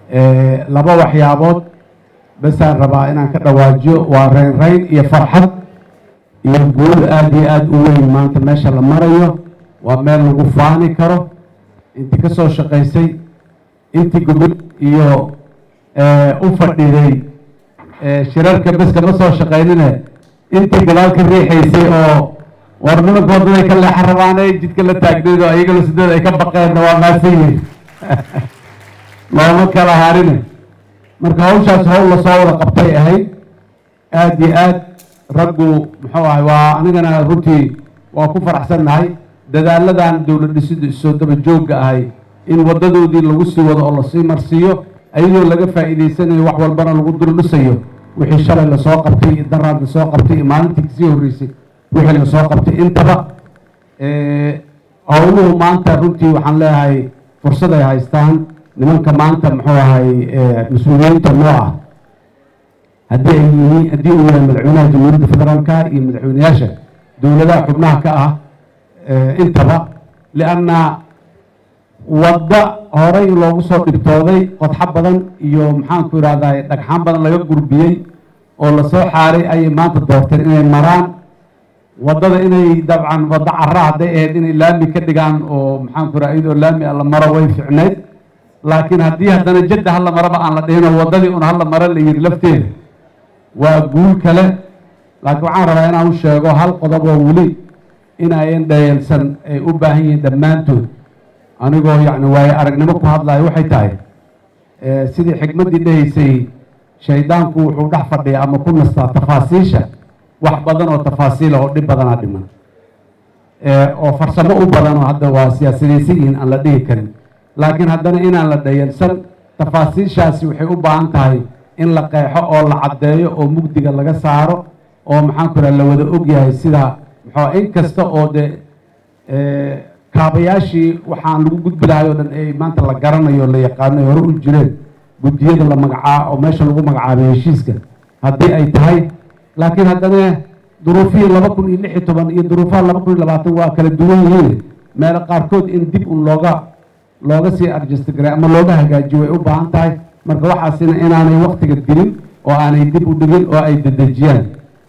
laba waxyaabood basaan rabaa inaan ka dhawaajiyo waa reynreyn iyo farxad iyo guul aada iyo aada u weyn maanta meesha la marayo waa meel lagu faani karo intii ka soo shaqaysay intii gobol iyo u fadhiday shirarka bes kama soo shaqaynine intii gadaal ka riixaysay oo war nimanka waddaday ka leexa rabaanay jidka la taagnayd oo iyagana sideed ay ka baqeenna waa maasan yihin looma kala harine marka hawshaas hawl lasoo wada qabtay ahayd aada iyo aad raggu muxuu ahay waa anigana runtii waa ku faraxsannahay dadaaladan dowlad dhisidu isoo daba joogga ahay in waddadoodii lagu sii wado oo lasii marsiiyo ayadoo laga faa'iidaysanayo wax walbana lagu dul dhisayo wixii shalay lasoo qabtay iyo daraad lasoo qabtay iyo maalintii kasii horreysay wixii lasoo qabtay intaba howluhu maanta runtii waxaan leeyahay fursad ay haystaan nimanka maanta muxuu ahay mas-uuliyiinta noo ah haddii ay yihiin haddii uu yahay madaxweynaha jamhuuriyadda federaalka iyo madaxweyneyaasha dowladaha xubnaha ka ah intaba lianna wadda horey loogu soo dhibtooday qodxo badan iyo maxaanku idhahdaa dhagxaan badan laga gurbiyey oo lasoo xaaray ayay maanta doorteen inay maraan waddada inay dabcan waddo cara hadday ahayd inay laami ka dhigaan oo maxaanku idhaha iyadoo laami a la maro way ficnayd laakiin haddii haddana jadda hala maraba aan la dhihinoo waddadii un hala maro la yidhi lafteeda waa guul kale laakiin waxaan rabaa inaan u sheego hal qodob oo weli inayan dhayalsan ay u baahan yihiin dhammaantood anigoo yacni waayo aragnimo ku hadlayo waxay tahay sidii xikmaddii dhahaysay shaydaanku wuxuu dhex fadhiya ama ku nastaa tafaasiisha wax badan oo tafaasiila oo dhib badanaa dhiman oo farsamo u badan oo hadda waa siyaasadaysan yihiin aan la dhihi karin laakiin haddana inaan la dhayalsan tafaasiishaasi waxay u baahan tahay in la qeexo oo la caddeeyo oo mugdiga laga saaro oo maxaanku idhaha la wada ogyahay sida muxuu in kasta oo de kaabayaashii waxaan lagu gudbi lahay oo dhan ay maanta la garanayo la yaqaano hore u jireen guddiyada la magacaa oo meesha lagu magacaabay heshiiska haddii ay tahay laakiin haddana duruufihii laba kun iyo lix iyo toban iyo duruufaha laba kun iyo labaatan waa kala duwan yihiin meelo qaarkood in dib un looga looga sii arjestgaray ama looga hagaajiyo way u baahan tahay marka waxaasina inaanay waktiga dilin oo aanay dib u dhigin oo ay dedejiyaan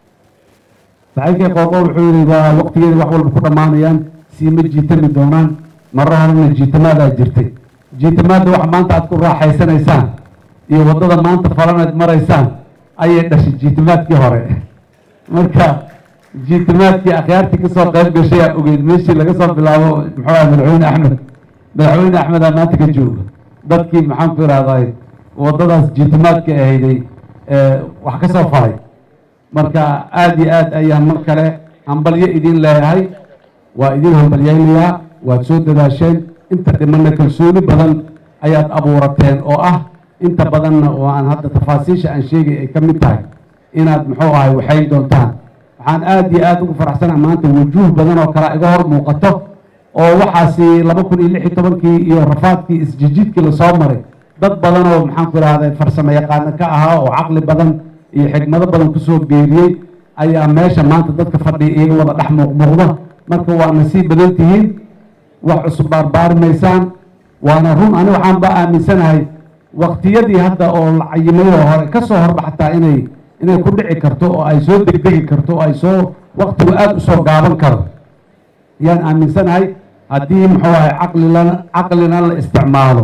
saxiibkii qooqo wuxuu yihi waa waktigeeda wax walba ku dhammaanayaan siima jiitami doonaan marro horena jiitamaadaa jirtay jiitamaadda wax maanta aad ku raaxaysanaysaan iyo waddada maanta falanayd maraysaan ayay dhashay jiitamaadkii hore marka jiitamaadkii akhyaartii kasoo qayb gashay aa ogeyd meeshii laga soo bilaabo muxuu aha madaxweyne axmed madaxweyne axmedaa maanta ka jooga dadkii maxaan ku ihahday waddadaas jiitamaadka ahayday wax ka soo faray marka aada iyo aad ayaan mar kale hambalyo idin leeyahay waa idin hambalyaynayaa waad soo dadaasheen inta dhimanna kalsooni badan ayaad abuurateen oo ah inta badanna oo aan hadda tafaasiisha aan sheegay ay ka mid tahay inaad muxuu ahay waxay doontaan waxaan aada iyo aada ugu faraxsanaa maanta wujuuh badan oo kale iga hor muuqato oo waxaasi laba kun iyo lix iyo tobankii iyo rafaadkii isjijidkii lasoo maray dad badan oo maxaanku idhahday farsamo yaqaano ka ahaa oo caqli badan iyo xigmado badan kusoo geeriyey ayaa meesha maanta dadka fadhiya iyaga wada dhex muuqmuuqda marka waa nasiib badan tihiin wax cusub baarbaarimaysaan waana run ani waxaan ba aaminsanahay waktiyadii hadda oo la cayimayoo hore ka soo horba xataa inay inay ku dhici karto oo ay soo degdegi karto oo ay soo waktigu aada usoo gaaban karo yaan aaminsanahay haddii muxuu ahay caqlilana caqlina la isticmaalo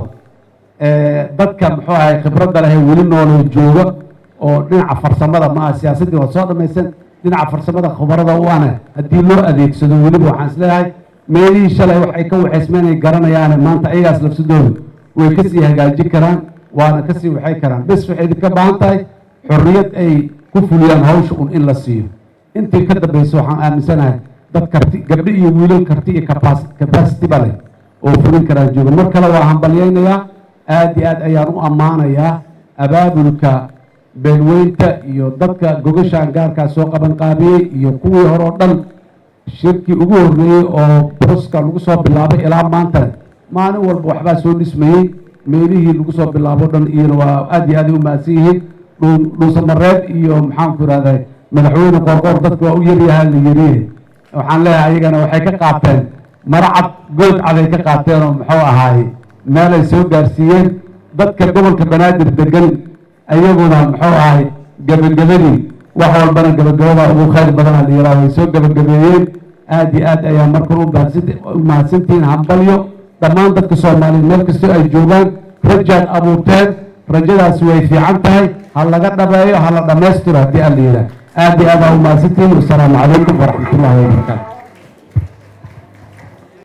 dadka muxuu ahay khibradda leh ee weli nooloo jooga oo dhinaca farsamada ma aha siyaasaddii waa soo dhamaysan dhinaca farsamada khubarada u ana haddii loo adeegsado weliba waxaan isleeyahay meelihii shalay wax ay ka waxaysmeen ay garanayaane maanta ayagaas lafsadooda way kasii hagaajin karaan waana kasii waxay karaan bes waxay idinka baahan tahay xorriyad ay ku fuliyaan hawsha un in la siiyo intii ka dambaysa waxaan aaminsanahay dad karti gabdho iyo wiilal karti iyo capacity ba leh oo fulin karaan jooga mar kale waa hambalyaynayaa aada iyo aad ayaan u ammaanayaa abaabulka beelweynta iyo dadka gogashaan gaarkaa soo qabanqaabiyey iyo kuwii hore oo dhan shirkii ugu horreeyey oo broska lagu soo bilaabay ilaa maantana maalin walba waxbaa soo dhismayey meelihii lagu soo bilaabo dhan iyona waa aada iyo aad ay u mahadsan yihiin dhuusamareed iyo maxaanku ihahday madaxweyne qoorqoor dadka waa u yaryahaa la yiri waxaan leeyahay ayagana waxay ka qaateen maracad good caday ka qaateen oo muxuu ahaay meel ay soo gaarsiiyeen dadka gobolka banaadir degan ayaguna muxuu ahay gebagabadii wax walbana gebagabada ugu khayr badana la yidhaha way soo gebagabeeyeen aad iyo aad ayaa markan u mahadsantihiin hambalyo dhammaan dadka soomaaliyeed meel kastoo ay joogaan rajaad abuurteen rajadaasi way fiican tahay ha laga dhabeeyo ha la dhammaystiro haddii aan la yidhaah aad iyo aad aa u mahadsantihiin wasalaamu calaykum waraxmat ullahi wabarakaatu